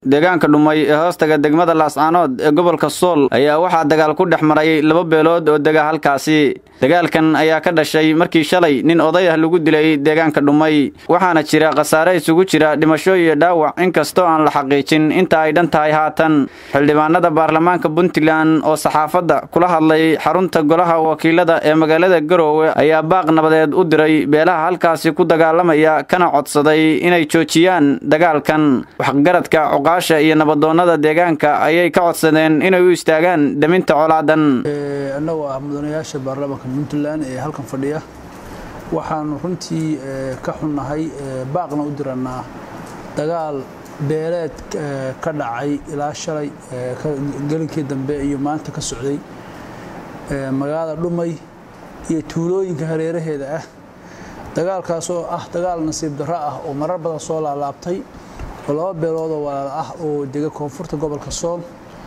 deegaanka dhumay ee hoostaga degmada laascaanood ee gobolka sool ayaa waxaa dagaal ku dhex maray laba beelood oo dega halkaasi dagaalkan ayaa ka dhashay markii shalay nin oday ah lagu dilay deegaanka dhumay waxaana jira khasaare isugu jira dhimasho iyo dhaawac inkastoo aan la xaqiijin inta ay dhan tahay haatan xildhibaanada baarlamaanka puntland oo saxaafadda kula hadlay xarunta golaha wakiilada ee magaalada garoowe ayaa baaq nabadeed u diray beelaha halkaasi ku dagaalamaya kana codsaday inay joojiyaan dagaalkan waxgaradka cuqaasha iyo nabadoonnada deegaanka ayay ka codsadeen inay u istaagaan daminta colaadan annagoo ah mudanayaasha baarlamaanka puntland ee halkan fadhiya waxaanu runtii ka xunnahay baaqna u diranaa dagaal beeleed ka dhacay ilaa shalay gelinkii dambe iyo maanta ka socday magaalada dhumay iyo tuulooyinka hareeraheeda ah dagaalkaas oo ah dagaal nasiib darro ah oo marar badan soo laalaabtay oo laba beeloodoo walaal ah oo dega koonfurta gobolka sool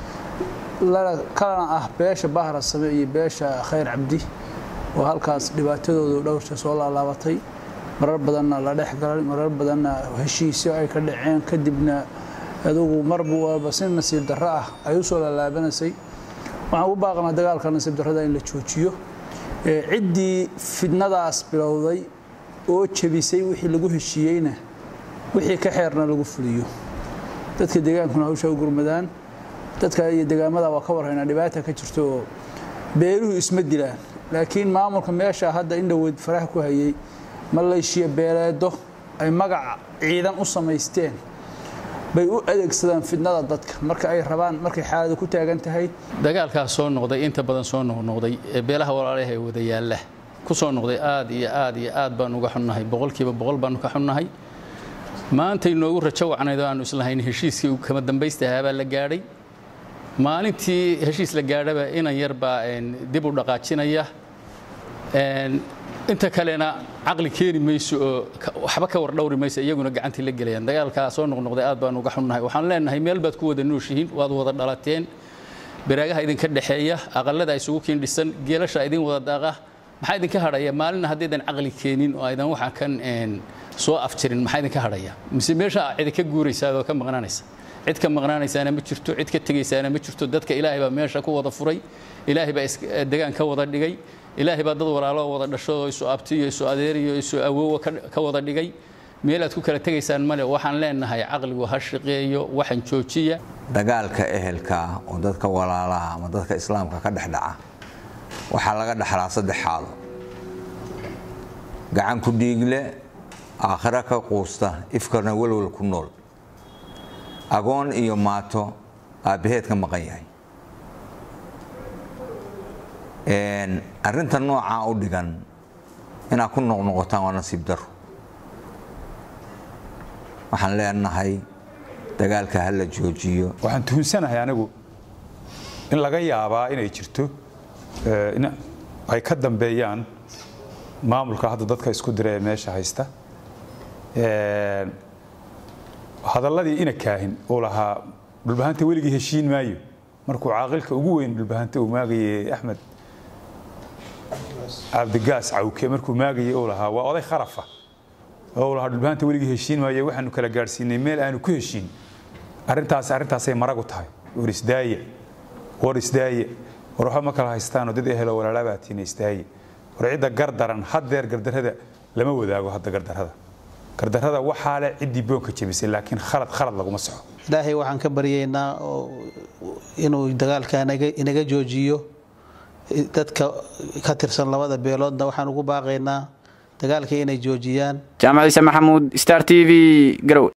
kalana ah beesha bahra same iyo beesha khayr cabdi oo halkaas dhibaatadoodu dhowrta soo laalaabatay marar badanna la dhex galay marar badanna heshiisyo ay ka dhaceen kadibna adugu marba walba si nasiib darro ah ay u soo laalaabanaysay waxaan u baaqnaa dagaalka nasiib darrada in la joojiyo ciddii fidnadaas bilowday oo jebisay wixii lagu heshiiyeyna wixii ka xeerna lagu fuliyo dadka deegaankuna hawsha u gurmadaan dadka iyo degaamada waa ka warhaynaa dhibaata ka jirto oo beeluhu isma dilaan laakiin maamulka meesha hadda indhoweyd faraha ku hayay maleeshiya beeleedo ay magac ciidan u samaysteen bay u adeegsadaan fidnada dadka marka ay rabaan markay xaaladu ku taagan tahay dagaalkaas soo noqday inta badan soo noqnoqday ee beelaha walaalaha ee wada yaalla ku soo noqday aad iyo aad iyo aad baan uga xunnahay boqolkiiba boqol baanu ka xunnahay maantay noogu rajo wacnayd oo aanu islahayn heshiiskii kama dambaystahaa baa la gaadhay maalintii heshiis la gaadhaba inan yar baa dib u dhaqaajinaya inta kalena caqli keeni mayso oo waxba ka war dhowri mayso iyaguna gacantii la gelayaan dagaalkaa soo noqnoqday aad baan uga xunnahay waxaan leenahay meel baad ku wada nooshihiin waad wada dhalateen baraagaha idinka dhexeeya aqalada isugu kiin dhisan geelasha idin wada daaqa maxaa idinka hadhaya maalina haddaydan caqli keenin oo aydan waxa kan soo afjirin maxaa idinka hadhaya mise meesha cidi ka guuraysaa oo ka maqnaanaysa cid ka maqnaanaysaana ma jirto cid ka tegaysaana ma jirto dadka ilaahay baa meesha ku wada furay ilaahay baa degaan ka wada dhigay ilaahay baa dad walaalo wada dhasho oo isu abti iyo isu adeer iyo isu awoowa ka wada dhigay meel aad ku kala tegaysaan male waxaan leenahay caqligu ha shaqeeyo waxaan joojiya dagaalka ehelka oo dadka walaalaha ama dadka islaamka ka dhexdhaca waxaa laga dhaxlaa saddex xaalo gacan ku dhiigle aakhiro ka quusta ifkarna welwel ku nool agoon iyo maato aabbaheed ka maqan yahay arrinta noocaa u dhigan inaad ku noqnoqotaan waa nasiib daro waxaan leenahay dagaalka ha la joojiyo waxaan tuhunsanahay anigu in laga yaabaa inay jirto in ay ka dambeeyaan maamulka hadda dadka isku dira ee meesha haysta hadalladii ina kaahin uu lahaa dhulbahanta weligii heshiin maayo markuu caaqilka ugu weyn dhulbahanta uu maagayey axmed cabdigaas cawke markuu maagayey uu lahaa waa oday kharafa oo lahaa dhulbahanta weligii heshiin maayo waxaanu kala gaadhsiinay meel aanu ku heshiin arrintaas arrintaasay maragu tahay war isdaaye war isdaaye war waxba ma kala haystaanoo dad ehelo walaalabaatiin isdaaye war cidda gardaran haddeer gardarrada lama wadaago hadda gardarrada gardarrada waxaa leh ciddii boonka jebisay laakiin khalad khalad laguma soco ilaahay waxaan ka baryaynaa inuu dagaalka inaga joojiyo dadka ka tirsan labada beeloodna waxaan ugu baaqaynaa dagaalka inay joojiyaan jaamac ciise maxamuud star t v garowe